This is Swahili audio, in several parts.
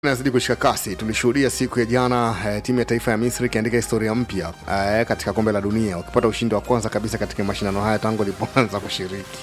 Nazidi kushika kasi. Tulishuhudia siku ya jana eh, timu ya taifa ya Misri ikiandika historia mpya eh, katika kombe la dunia wakipata ushindi wa kwanza kabisa katika mashindano haya tangu ilipoanza kushiriki.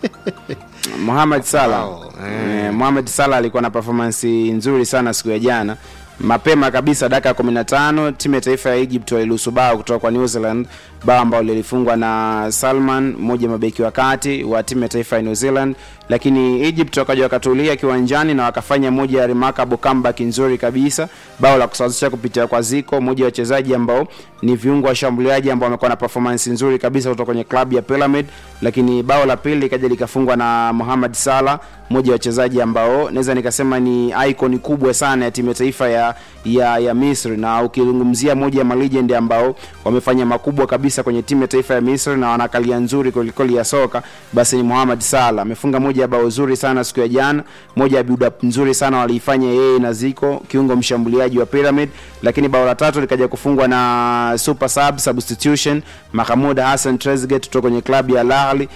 Mohamed Salah Wow, eh, Mohamed Salah alikuwa na performance nzuri sana siku ya jana. Mapema kabisa dakika ya 15 timu ya taifa ya Egypt waliruhusu bao kutoka kwa New Zealand, bao ambalo lilifungwa na Salman, mmoja mabeki wa kati wa timu ya taifa ya New Zealand, lakini Egypt wakaja wakatulia kiwanjani na wakafanya moja ya remarkable comeback nzuri kabisa, bao la kusawazisha kupitia kwa Zico, mmoja wa wachezaji ambao ni viungo washambuliaji ambao wamekuwa na performance nzuri kabisa kutoka kwenye klabu ya Pyramid, lakini bao la pili likaja likafungwa na Mohamed Salah, mmoja wa wachezaji ambao naweza nikasema ni icon kubwa sana ya timu ya taifa ya, ya, ya Misri, na ukizungumzia moja ya malegend ambao wamefanya makubwa kabisa kwenye timu ya taifa ya Misri na wanakalia nzuri kwelikweli ya soka, basi ni Mohamed Salah. Amefunga moja ya bao zuri sana siku ya jana, moja ya build up nzuri sana waliifanya yeye na Zico, kiungo mshambuliaji wa Pyramid, lakini bao la tatu likaja kufungwa na super sub substitution Mahmoud Hassan Trezeguet kutoka kwenye klabu ya Al Ahly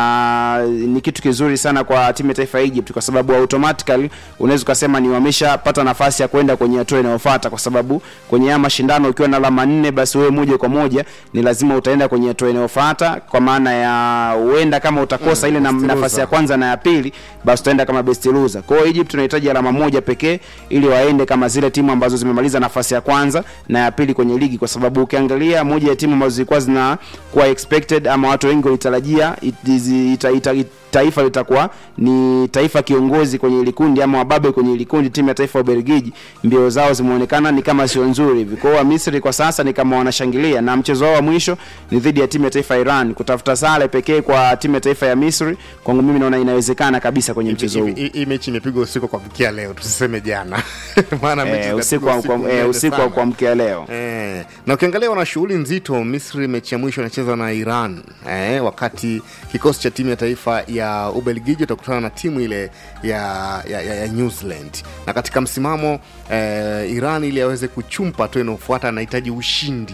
na ni kitu kizuri sana kwa timu ya taifa ya Egypt kwa sababu automatically unaweza ukasema ni wameshapata nafasi ya kwenda kwenye hatua inayofuata, kwa sababu kwenye haya mashindano ukiwa na alama nne, basi wewe moja kwa moja ni lazima utaenda kwenye hatua inayofuata, kwa maana ya huenda kama utakosa Mm, ile na, best nafasi loser. ya kwanza na ya pili, basi utaenda kama best loser. Kwa hiyo Egypt tunahitaji alama moja pekee ili waende kama zile timu ambazo zimemaliza nafasi ya kwanza na ya pili kwenye ligi, kwa sababu ukiangalia moja ya timu ambazo zilikuwa zina kuwa expected ama watu wengi walitarajia it- izi- ita, ita, ita, taifa litakuwa ni taifa kiongozi kwenye ile kundi ama wababe kwenye ile kundi, timu ya taifa ya Ubelgiji, mbio zao zimeonekana ni kama sio nzuri hivi. Kwa hiyo Misri kwa sasa ni kama wanashangilia, na mchezo wao wa mwisho ni dhidi ya timu ya taifa ya Iran. Kutafuta sare pekee kwa timu ya taifa ya Misri, kwangu mimi naona inawezekana kabisa kwenye mchezo huu. Hivi- hivi- Hii mechi imepigwa usiku kwa kuamkia leo, tusiseme jana maana mechi Eh, zinapigwa usiku wa usiku kwa- mnene eh, usiku wa sana. kuamkia leo. Eh, na ukiangalia wana shughuli nzito. Misri mechi ya mwisho anacheza na Iran eh, wakati kikosi cha timu ya taifa ya Ubelgiji utakutana na timu ile ya, ya, ya, ya New Zealand. Na katika msimamo eh, Iran ili aweze kuchumpa hatua inayofuata anahitaji ushindi,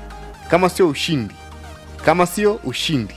kama sio ushindi, kama sio ushindi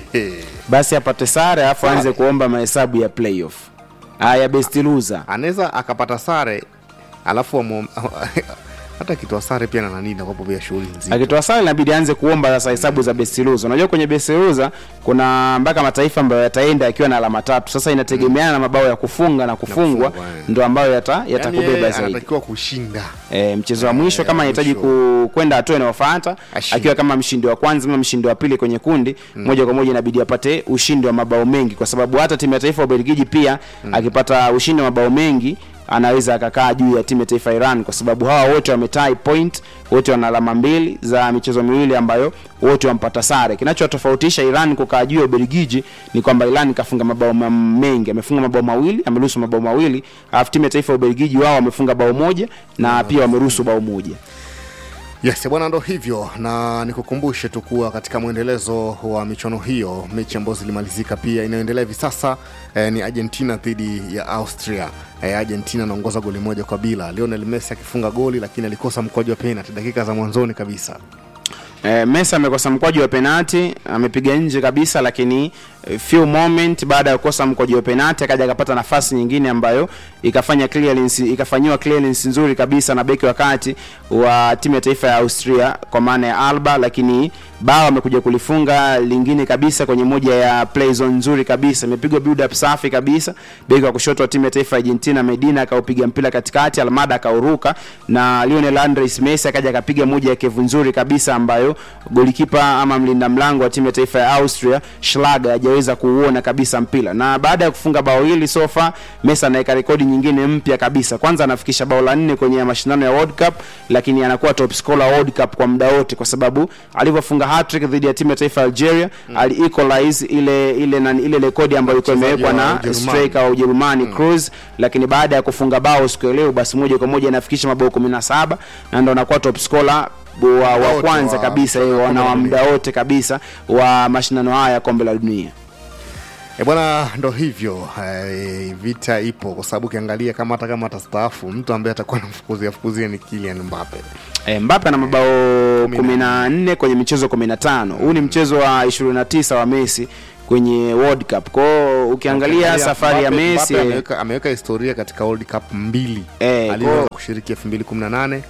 Basi apate sare alafu Sare. aanze kuomba mahesabu ya playoff. Haya best loser. anaweza akapata sare alafu wamo- hata akitoa sare pia na nani nakopo pia shughuli nzito akitoa sare inabidi aanze kuomba sasa hesabu za best loser. Unajua kwenye best loser kuna mpaka mataifa ambayo yataenda yakiwa na alama tatu. Sasa inategemeana na mabao ya kufunga na kufungwa, kufungwa, eh. ndo ambayo yata Yaani yatakubeba yeye zaidi. anatakiwa kushinda E, mchezo wa mwisho Eh, kama anahitaji mwisho. ku- kwenda hatua inayofuata Ashinde. akiwa kama mshindi wa kwanza ama mshindi wa pili kwenye kundi moja kwa moja inabidi apate ushindi wa mabao mengi, kwa sababu hata timu ya taifa ya Ubelgiji pia akipata ushindi wa mabao mengi anaweza akakaa juu ya timu ya taifa ya Iran, kwa sababu hawa wote wametie point, wote wana alama mbili za michezo miwili ambayo wote wampata sare. Kinachotofautisha Iran kukaa juu ya Ubelgiji ni kwamba Iran kafunga mabao ma- mengi, amefunga mabao mawili, ameruhusu mabao mawili, alafu timu ya taifa ya Ubelgiji wao wamefunga bao moja na pia wameruhusu bao moja. yes bwana ndo hivyo na nikukumbushe tu kuwa katika mwendelezo wa michuano hiyo mechi ambazo zilimalizika pia inayoendelea hivi sasa eh, ni argentina dhidi ya austria eh, argentina anaongoza goli moja kwa bila lionel messi akifunga goli lakini alikosa mkwaju wa penalti dakika za mwanzoni kabisa Eh, Messi amekosa mkwaju wa penati, amepiga nje kabisa, lakini eh, few moment baada ya kukosa mkwaju wa penati akaja akapata nafasi nyingine ambayo ikafanya clearance, ikafanyiwa clearance nzuri kabisa na beki wa kati wa timu ya taifa ya Austria kwa maana ya Alba, lakini bao amekuja kulifunga lingine kabisa kwenye moja ya play zone nzuri kabisa, imepigwa build up safi kabisa. Beki wa kushoto wa timu ya taifa ya Argentina Medina akaupiga mpira katikati, Almada akauruka na Lionel Andres Messi akaja akapiga moja ya kevu nzuri kabisa ambayo golikipa ama mlinda mlango wa timu ya taifa ya Austria Schlager hajaweza kuuona kabisa mpira. Na baada ya kufunga bao hili sofa, Messi anaweka rekodi nyingine mpya kabisa. Kwanza anafikisha bao la nne kwenye mashindano ya World Cup, lakini anakuwa top scorer World Cup kwa muda wote, kwa sababu alivyofunga hat-trick dhidi ya timu ya taifa ya Algeria ali equalize ile ile na ile rekodi ambayo ilikuwa Mchezaji imewekwa wa na Ujerumani. striker wa Ujerumani Cruz, lakini baada ya kufunga bao siku ya leo, basi moja kwa moja anafikisha mabao 17 na ndo anakuwa top scorer wa, wa Wote kwanza wa- kabisa wa eh, kombe na la wa dunia. muda wote kabisa wa mashindano haya ya kombe la dunia. E bwana, ndo hivyo eh, vita ipo kwa sababu ukiangalia kama hata kama atastaafu mtu ambaye atakuwa namfukuzia fukuzia ni Kylian Mbappe. E, Mbappe ana mabao 14 kwenye michezo 15. Huu ni mchezo wa 29 wa Messi kwenye World Cup. Kwao ukiangalia Ukiangalia safari ya Mbappe- Messi Mbappe ameweka, ameweka historia katika World Cup mbili Eh, aliweza kwa- kushiriki 2018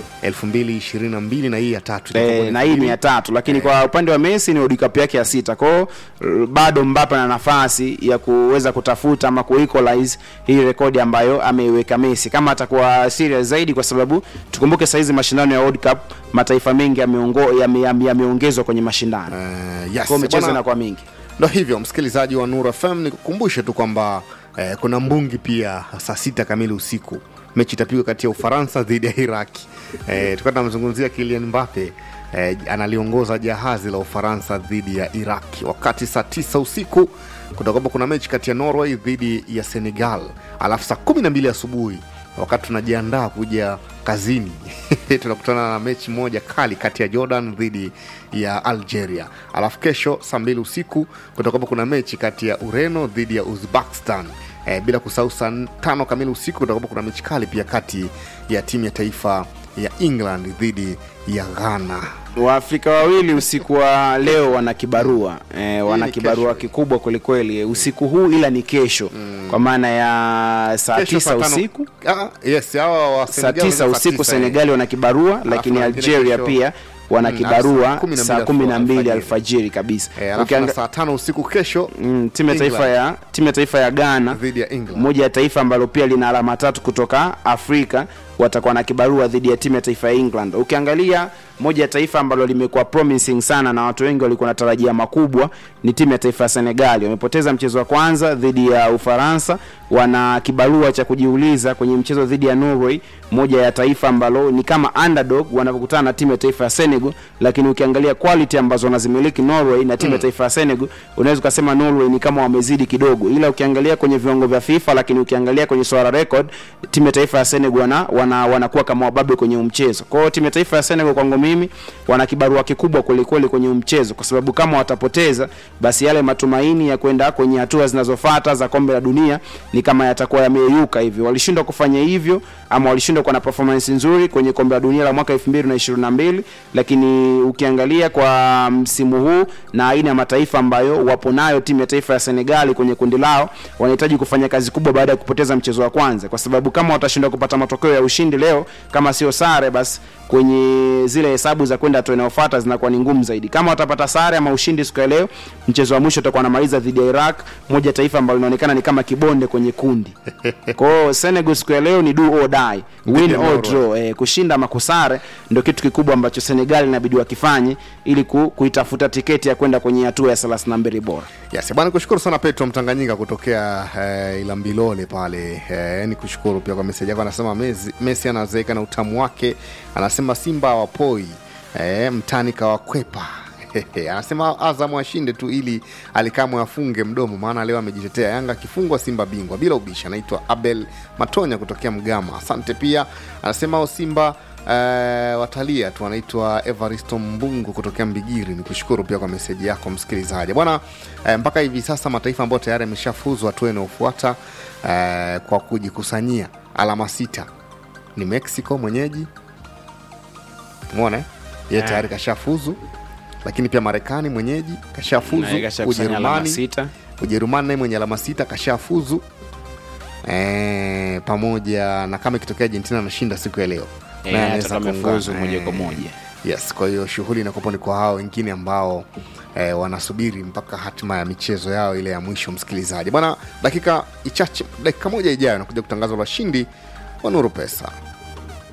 2022 na hii ya tatu itakuwa Eh, ni na hii ni 2000. ya tatu lakini kwa upande wa Messi ni World Cup yake ya sita kwao r- bado Mbappe na nafasi ya kuweza kutafuta ama kuequalize hii rekodi ambayo ameiweka Messi kama atakuwa serious zaidi, kwa sababu tukumbuke saizi mashindano ya World Cup mataifa mengi yameongo- yame- yame- yameongezwa kwenye mashindano Eh, yes, kwao michezo bwana, inakuwa mingi. ndo hivyo msikilizaji wa Nura FM nikukumbushe tu kwamba eh, kuna mbungi pia saa sita kamili usiku mechi itapigwa kati ya Ufaransa dhidi ya Iraki. Eh, tulikuwa tunamzungumzia Kylian Mbappe eh, analiongoza jahazi la Ufaransa dhidi ya Iraki, wakati saa tisa usiku kutakuwa kuna mechi kati ya Norway dhidi ya Senegal, alafu saa kumi na mbili asubuhi wakati tunajiandaa kuja kazini tunakutana na mechi moja kali kati ya Jordan dhidi ya Algeria. Alafu kesho saa mbili usiku kutakuwa kuna mechi kati ya Ureno dhidi ya Uzbekistan. E, bila kusahau saa tano kamili usiku kutakuwa kuna mechi kali pia kati ya timu ya taifa ya England dhidi ya Ghana. Waafrika wawili usiku wa leo wana kibarua eh, wana ni kibarua kesho. kikubwa kwelikweli usiku huu, ila ni kesho kwa maana ya saa Kesho tisa saa tano- usiku Ah, yes, hawa wa saa Senegal tisa wanacheza usiku tisa, eh. Senegali wana kibarua, lakini na wengine Algeria kesho- pia wana Mm, kibarua saa kumi na mbili saa kumi na mbili alfajiri. alfajiri kabisa. Eh, alafu Ukianga- na saa tano usiku kesho mm, timu ya taifa England ya timu ya taifa ya Ghana dhidi ya England. moja ya taifa ambalo pia lina alama tatu kutoka Afrika watakuwa na kibarua dhidi ya timu ya taifa ya England. Ukiangalia moja ya taifa ambalo limekuwa promising sana na watu wengi walikuwa wanatarajia makubwa ni timu ya taifa ya Senegal. Wamepoteza mchezo wa kwanza dhidi ya Ufaransa, wana kibarua cha kujiuliza kwenye mchezo dhidi ya Norway, moja ya taifa ambalo ni kama underdog wanapokutana na timu ya taifa ya Senegal, lakini ukiangalia quality ambazo wanazimiliki Norway na timu ya taifa ya Senegal, unaweza ukasema Norway ni kama wamezidi kidogo, ila ukiangalia kwenye viwango vya FIFA, lakini ukiangalia kwenye swala record, timu ya taifa ya Senegal wana, wana, wanakuwa kama wababe kwenye huu mchezo. Kwa hiyo timu ya taifa ya Senegal kwangu mimi wana kibarua kikubwa kwelikweli kwenye huu mchezo, kwa sababu kama watapoteza, basi yale matumaini ya kwenda kwenye hatua zinazofuata za kombe la dunia ni kama yatakuwa yameyeyuka hivyo. Walishindwa kufanya hivyo ama walishindwa kuwa na performance nzuri kwenye kombe la dunia la mwaka 2022 lakini ukiangalia kwa msimu huu na aina ya mataifa ambayo wapo nayo timu ya taifa ya Senegali kwenye kundi lao wanahitaji kufanya kazi kubwa baada ya kupoteza mchezo wa kwanza, kwa sababu kama watashindwa kupata matokeo ya ushindi leo, kama sio sare, basi kwenye zile hesabu za kwenda hatua inayofuata zinakuwa ni ngumu zaidi. Kama watapata sare ama ushindi siku ya leo, mchezo wa mwisho utakuwa anamaliza dhidi ya Iraq, moja taifa ambalo linaonekana ni kama kibonde kwenye kundi. Kwa hiyo Senegal siku ya leo ni do or die, win ya or Norway. draw. Eh, kushinda ama kusare ndio kitu kikubwa ambacho Senegal inabidi wakifanye ili ku, kuitafuta tiketi ya kwenda kwenye hatua ya 32 bora. Yes, bwana kushukuru sana Petro Mtanganyika kutokea eh, Ilambilole pale eh, ni kushukuru pia kwa meseji yako. Anasema Messi, Messi anazeeka na utamu wake, anasema Simba hawapoi eh, mtani kawakwepa anasema Azam ashinde tu ili alikamwe afunge mdomo, maana leo amejitetea. Yanga akifungwa Simba bingwa bila ubishi. Anaitwa Abel Matonya kutokea Mgama, asante pia. Anasema o Simba eh, watalia tu. Anaitwa Evaristo Mbungu kutokea Mbigiri. Ni kushukuru pia kwa meseji yako msikilizaji bwana. Eh, mpaka hivi sasa mataifa ambayo tayari yameshafuzwa hatua inayofuata eh, kwa kujikusanyia alama sita ni Mexico mwenyeji, umeona eh? yeye Eh. tayari kashafuzu, lakini pia Marekani mwenyeji kashafuzu, Na ikashakusanya alama Ujerumani sita. Ujerumani naye mwenye alama sita kashafuzu e, pamoja na kama ikitokea Argentina anashinda siku ya leo Eh, naye anaweza atakuwa kuungana. amefuzu moja kwa Eh, moja. yes kwa hiyo shughuli inakuwa ni kwa hao wengine ambao eh, wanasubiri mpaka hatima ya michezo yao ile ya mwisho msikilizaji bwana dakika ichache dakika moja ijayo nakuja kutangaza washindi wa nuru pesa